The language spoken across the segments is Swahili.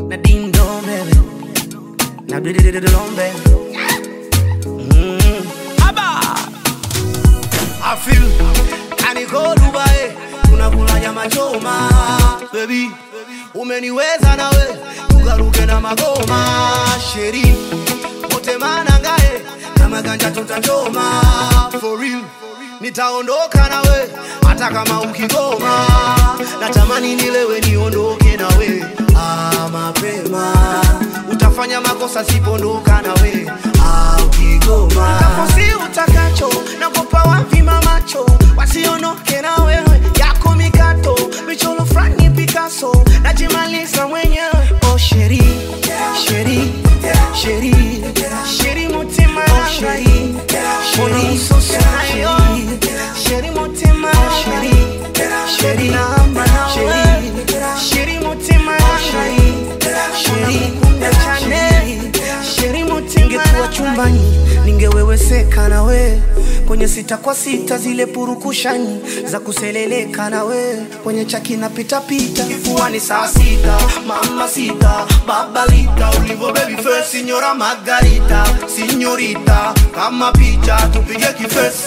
na ding dong baby, na do do do do long baby. Mm. I feel kaniko Dubai, tunakula nyama choma baby, umeniweza nawe tugaruke na magoma sheri wote manangae kama ganja tutachoma for real nitaondoka nawe hata kama ukigoma natamani nilewe niondoke nawe ah, mapema utafanya makosa sipondoka nawe ah, ukigoma tafosi utakacho nakupa wapi mamacho wasiondoke na wewe yako mikato michoro frani Picasso najimaliza mwenyewe oh sheri sheri sheri sheri mutima oh, sheri sheri ususu nayo sheri mutima sheri sheri namba nawe sheri mutima sheri sheri kunda chane sheri mutima ningekuwa chumbani ningeweweseka nawe kwenye sita kwa sita zile purukushani za kuseleleka nawe kwenye chaki na pitapita kifuani saa sita mama sita babalita ulivo baby face signora margarita signorita kama picha tupige kifesi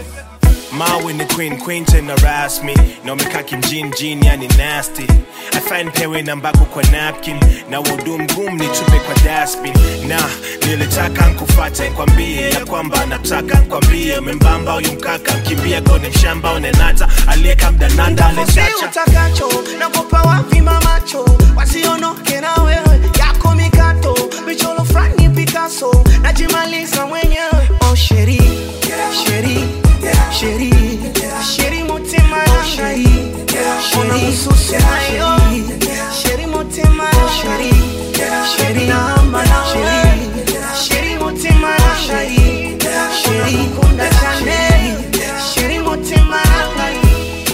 Mawe ni queen, queen tena rasmi na umekaa kimjini jini, yani nasty. I find pewe nambako kwa napkin na wudu mgumu nitupe kwa dustbin. Na nilitaka nkufate kwambie ya kwamba nataka kwambie membamba huyu mkaka mkimbia gone mshamba unenata aliyeka mdananda Nitafusi alesacha utakacho nakupa wapi mamacho wasiondoke na wewe yako mikato michoro frani Picasso najimaliza mwenyewe oh sheri sheri sheri sheri mutima oh sheri sheri ususu nayo sheri mutima sheri sheri namba nawe sheri mutima sheri sheri kunda chane sheri mutima nawe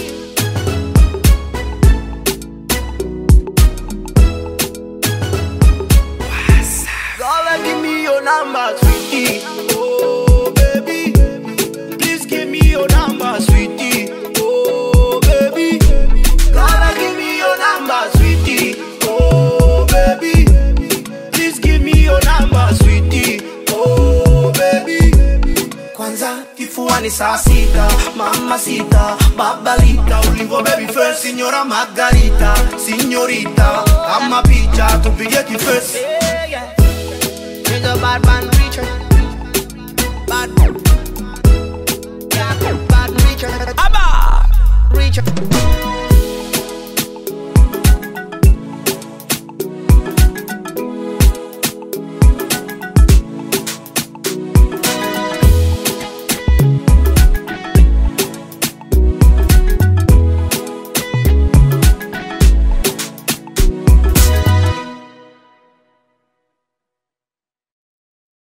Girl, give me your number, sweetie. Oh, baby. Please give me your number, sweetie. Oh, baby. Girl, give me your number, sweetie. Oh, baby. Please give me your number, sweetie. Oh, baby. Kwanza kifuani saa sita, mama sita, babalita, ulivo baby face, signora Margarita, signorita, kama picha tupige kifesi. He's a bad man preacher. Bad. Yeah, bad preacher. Abba! Preacher.